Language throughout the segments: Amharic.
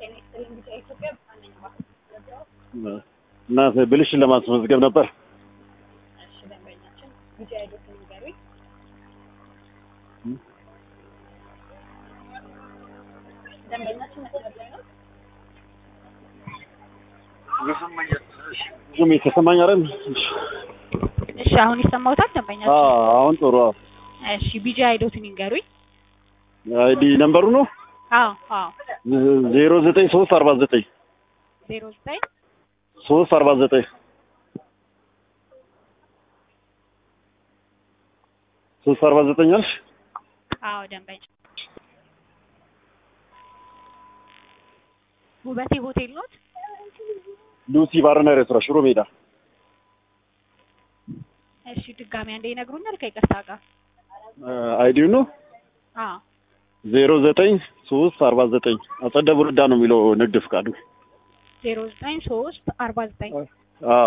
ጤና ይስጥልኝ ቢጫ ኢትዮጵያ ብርሃነኝ ባንክ እና ብልሽን ለማስመዝገብ ነበር። እሺ ደንበኛችን ቢጫ አይዶትን ንገሩኝ። ደንበኛችን መስመር ላይ ነው። ብዙም የተሰማኝ አይደል? እሺ አሁን ይሰማውታል ደንበኛችን? አዎ፣ አሁን ጥሩ። እሺ ቢጫ አይዶትን ይንገሩኝ። አይዲ ነምበሩ ነው አዎ አዎ ዜሮ ዘጠኝ ሶስት አርባ ዘጠኝ ዜሮ ዘጠኝ ሶስት አርባ ዘጠኝ ሶስት አርባ ዘጠኝ አልሽ? አዎ ደንበኛ ውበቴ ሆቴል ኖት? ሉሲ ባርና ሬስቶራንት ሽሮ ሜዳ። እሺ ድጋሚ አንዴ ይነግሩኛል ከይቅርታ ጋር? አይዲው ነው አዎ ዜሮ ዘጠኝ ሶስት አርባ ዘጠኝ አጸደ ብርዳ ነው የሚለው ንግድ ፍቃዱ። ዜሮ ዘጠኝ ሶስት አርባ ዘጠኝ አዎ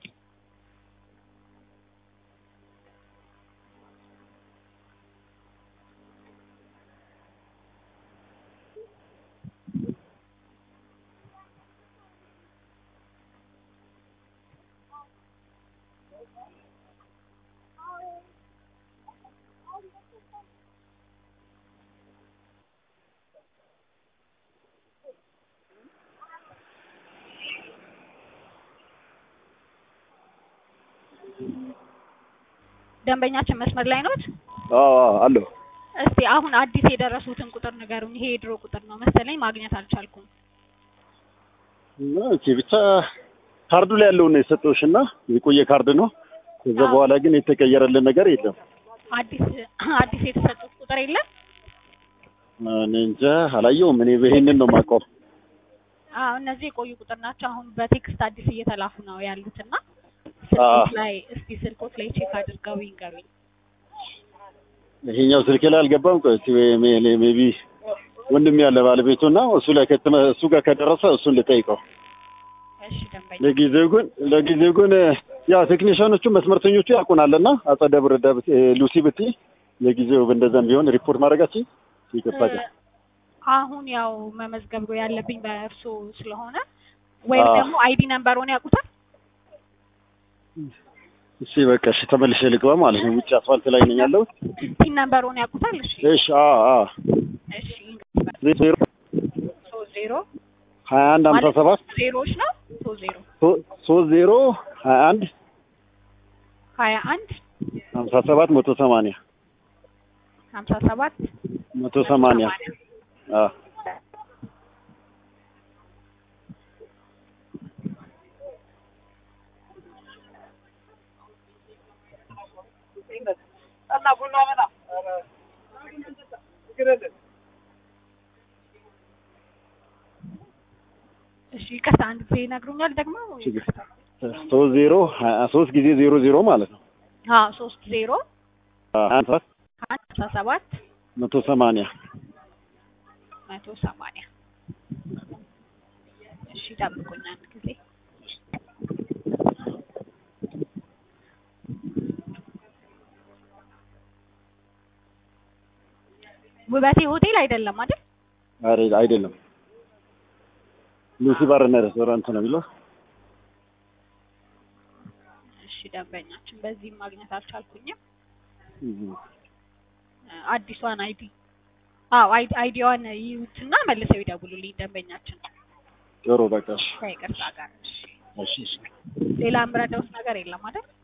ደንበኛችን መስመር ላይ ኖት? አዎ አለሁ። እስቲ አሁን አዲስ የደረሱትን ቁጥር ንገሩኝ። ይሄ የድሮ ቁጥር ነው መሰለኝ ማግኘት አልቻልኩም። ኦኬ ብቻ ካርዱ ላይ ያለውን ነው የሰጠሁሽ እና የቆየ ካርድ ነው። ከዛ አዎ። በኋላ ግን የተቀየረልን ነገር የለም። አዲስ አዲስ የተሰጡት ቁጥር የለም? እኔ እንጃ አላየሁም። እኔ ይሄንን ነው የማውቀው። አዎ እነዚህ የቆዩ ቁጥር ናቸው። አሁን በቴክስት አዲስ እየተላኩ ነው ያሉትና አዎ። ስልኮት ላይ እስቲ ስልኮት ላይ ቼክ አድርገው ይንገሩኝ። ይሄኛው ስልኬ ላይ አልገባም። ቆይ እስኪ ሜቢ ወንድም ያለ ባለቤቱ እና እሱ ላይ ከተመ እሱ ጋር ከደረሰ እሱን ልጠይቀው። እሺ ደንበኛ ለጊዜው ግን ለጊዜው ግን ያው ቴክኒሽያኖቹ መስመርተኞቹ ያውቁናልና አጸደ ብርዳ ብት- ሉሲ ብትይ ለጊዜው እንደዛም ቢሆን ሪፖርት ማድረጋችን ይቅርታ ግን አሁን ያው መመዝገብ ያለብኝ በእርሶ ስለሆነ ወይም አዎ። ደግሞ አይዲ ነምበሩን ያውቁታል? እሺ በቃ እሺ ተመልሼ ልግባ ማለት ነው። ውጭ አስፋልት ላይ ነኝ ያለሁት። ፒን ነምበሩን ያውቁታል? እሺ እሺ አ አ እሺ ዜሮ ሶስት ዜሮ ሀያ አንድ ሀምሳ ማለት ሰባት ዜሮዎች ነው ሶስት ዜሮ ሶ- ሶስት ዜሮ ሀያ አንድ ሀያ አንድ ሀምሳ ሰባት መቶ ሰማንያ ሀምሳ ሰባት መቶ ሰማንያ አ እሺ ይቅርታ አንድ ጊዜ ይነግሩኛል ደግሞ ችግር ሶስት ዜሮ ሀያ ሶስት ጊዜ ዜሮ ዜሮ ማለት ነው። አዎ ሶስት ዜሮ አ ሀያ ሰባት አንድ ሀምሳ ሰባት መቶ ሰማንያ መቶ ሰማንያ እሺ ጠብቁኝ አንድ ጊዜ ውበቴ ሆቴል አይደለም አይደል? አረ አይደለም ሉሲ ባርና ሬስቶራንት ነው የሚለው። እሺ ደንበኛችን በዚህም ማግኘት አልቻልኩኝም። እም። አዲሷን አይዲ አዎ አይዲ አይዲዋን ይዩትና መልሰው ይደውሉልኝ ደንበኛችን ጥሩ በቃ እሺ ከይቅርታ ጋር እሺ እሺ እሺ። ሌላ የምረዳውት ነገር የለም አይደል?